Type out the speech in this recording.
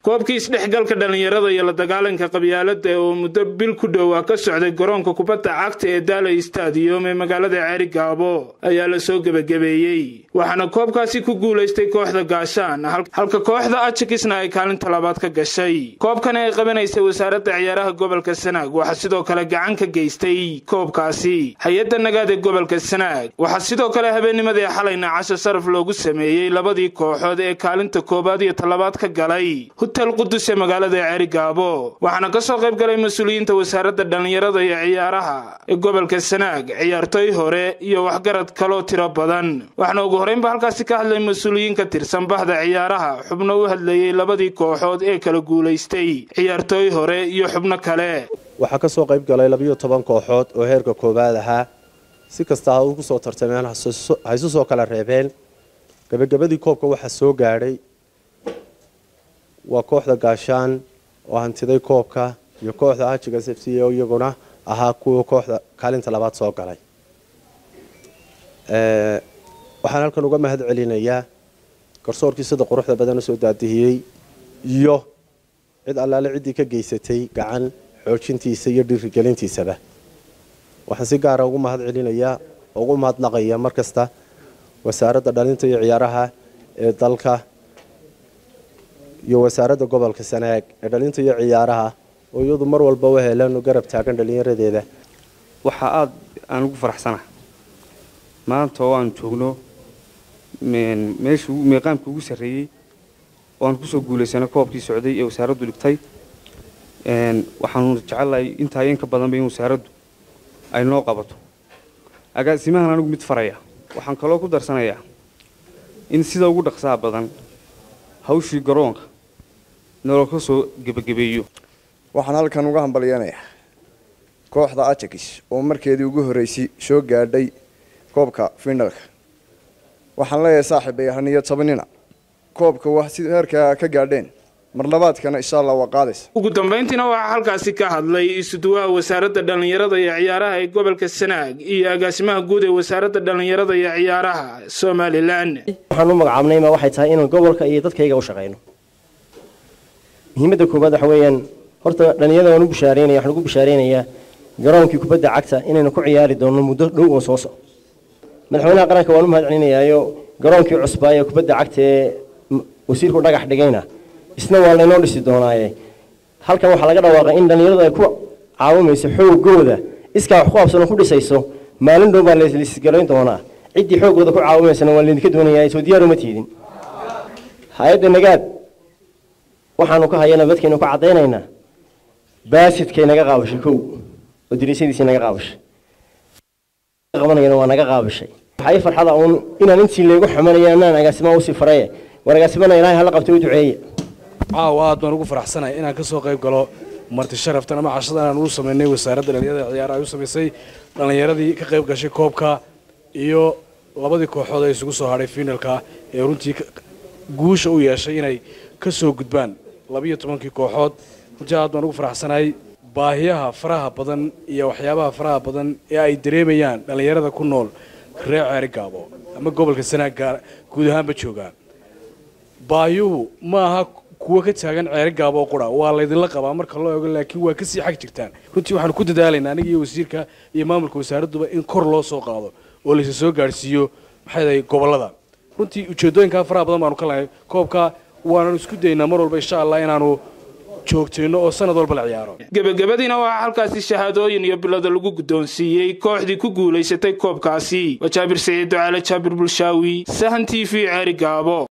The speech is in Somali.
koobkii isdhexgalka dhallinyarada iyo la dagaalanka qabyaalada oo muddo bil ku dhowaa ka socday garoonka kubadda cagta ee daalay stadium ee magaalada ceeri gaabo ayaa la soo gebagabeeyey waxaana koobkaasi ku guulaystay kooxda gaashaan halka kooxda ajikisna ay kaalinta labaad ka gashay koobkan ay qabanaysay wasaaradda ciyaaraha gobolka sanaag waxaa sidoo kale gacan ka geystay koobkaasi hay-adda nagaad ee gobolka sanaag waxaa sidoo kale habeennimadii xalayna casho sharaf loogu sameeyey labadii kooxood ee kaalinta koowaad iyo talabaad ka galay hutel qudus ee magaalada ceeri gaabo waxaana ka soo qayb galay mas-uuliyiinta wasaaradda dhallinyarada iyo ciyaaraha ee gobolka sanaag ciyaartoy hore iyo waxgarad kaloo tiro badan waxaana ugu horreynba halkaasi ka hadlay mas-uuliyiin ka tirsan bahda ciyaaraha xubno u hadlayey labadii kooxood ee kala guulaystay ciyaartooy hore iyo xubno kale waxaa ka soo qayb galay labiyo toban kooxood oo heerka koowaad ahaa si kasta ha ugu soo tartameen ha isu soo kala reebeen gebagabadii koobka waxaa soo gaadhay waa kooxda gaashaan oo hantiday koobka iyo kooxda ajiga s f c oo iyaguna ahaa kuwa kooxda kaalinta labaad soo galay waxaan halkan uga mahad celinayaa garsoorkii sida quruxda badan usoo daadihiyey iyo cid allaale ciddii ka geysatay gacan xoojintiisa iyo dhiirigelintiisaba waxaan si gaara ugu mahad celinayaa oo ugu mahadnaqaya mar kasta wasaaradda dhalinta iyo ciyaaraha ee dalka iyo wasaaradda gobolka sanaag ee dhalinta iyo ciyaaraha oo iyadu mar walba u heleen garab taagan dhalinyaradeeda waxaa aada aan ugu faraxsana maanta oo aan joogno meesha meeqaamka ugu sarreeyey oo aan kusoo guulaysana koobkii socday ee wasaaraddu dhigtay waxaanu jecelahay intaa in ka badanba in wasaaraddu ay noo qabato agaasimahan anigu mid faraya waxaan kaloo ku darsanayaa in sida ugu dhaqsaha badan hawshii garoonka nolol ka soo gebagabeeyo waxaan halkan uga hambalyanayaa kooxda ajakis oo markeedii ugu horreysay soo gaadhay koobka finalka waxaan leeyahay saaxiibay haniyo tobanina koobka waa si heerkaa ka gaadheen mar labaadkana insha allah waa qaadaysa ugu dambayntiina waxaa halkaasi ka hadlay isuduwaha wasaaradda dhallinyarada iyo ciyaaraha ee gobolka sanaag iyo agaasimaha guud ee wasaaradda dhallinyarada iyo ciyaaraha somalilan waxaan u magacaabnayma waxay tahay inaan gobolka iyo dadkayga u shaqayno muhiimadda koowaad waxa weeyaan horta dhallinyarada waan u bushaareynaya waxaan ugu bushaareynayaa garoonkii kubadda cagta inaynu ku ciyaari doonno muddo dhow oo soo soco madaxweynaha qaranka waan u mahad celinayaayo garoonkii cusbaa ee kubadda cagta ee wasiirku dhagax dhigayna isna waa laynoo dhisi doonaaye halkan waxaa laga dhawaaqay in dhallinyaradu ay ku caawimayso xoogooda iskaa wax ku qabsanoo ku dhisayso maalin dhow baa laisgalayn doonaa ciddii xoogooda ku caawimaysana waa laydinka doonayaa soo diyaar uma tiidin hay-adda nagaad waxaanu ka hayana dadkaynu ka caddaynaynaa baasidkay naga qaabashay kow oo diriisadiisii naga qaabashay qabanayana waa naga qaabashay waxaa ii farxada uun inaan intii laygu xamanaya anaan agaasimaa usii faraye war agaasimana ilaahay hala qabtay u duceeye caaw aad baan ugu faraxsanahay inaan ka soo qayb galo marti sharaftan ama cashada aan ugu samaynay wasaaradda dhallinyarada ciyaaraha ay u samaysay dhallinyaradii ka qayb gashay koobka iyo labadii kooxood ee isugu soo hadhay finalka ee runtii guusha u yeeshay inay ka soo gudbaan labiyo tobankii kooxood runtii aad baan ugu faraxsanahay baahiyaha faraha badan iyo waxyaabaha faraha badan ee ay dareemayaan dhallinyarada ku nool reer ceeri gaabo ama gobolka sanaag guud ahaanba joogaan baayuhu ma aha kuwa ka taagan ceeri gaabo oo qura waa laydinla qabaa marka loo eego laakiin waa kasii xag jirtaan runtii waxaanu ku dadaalaynaa aniga iyo wasiirka iyo maamulka wasaaradduba in kor loo soo qaado oo laysa soo gaadhsiiyo maxay gobollada runtii ujeedooyinkaa faraha badan baanu ka lahay koobka waananu isku daynaa mar walba insha allah inaanu joogtayno oo sanad walba la ciyaaro gebagabadiina waxaa halkaasi shahaadooyin iyo bilada lagu guddoonsiiyey kooxdii ku guulaysatay koobkaasi waa jaabir saciid ducaale jaabir bulshaawi sahan t v ceeri gaabo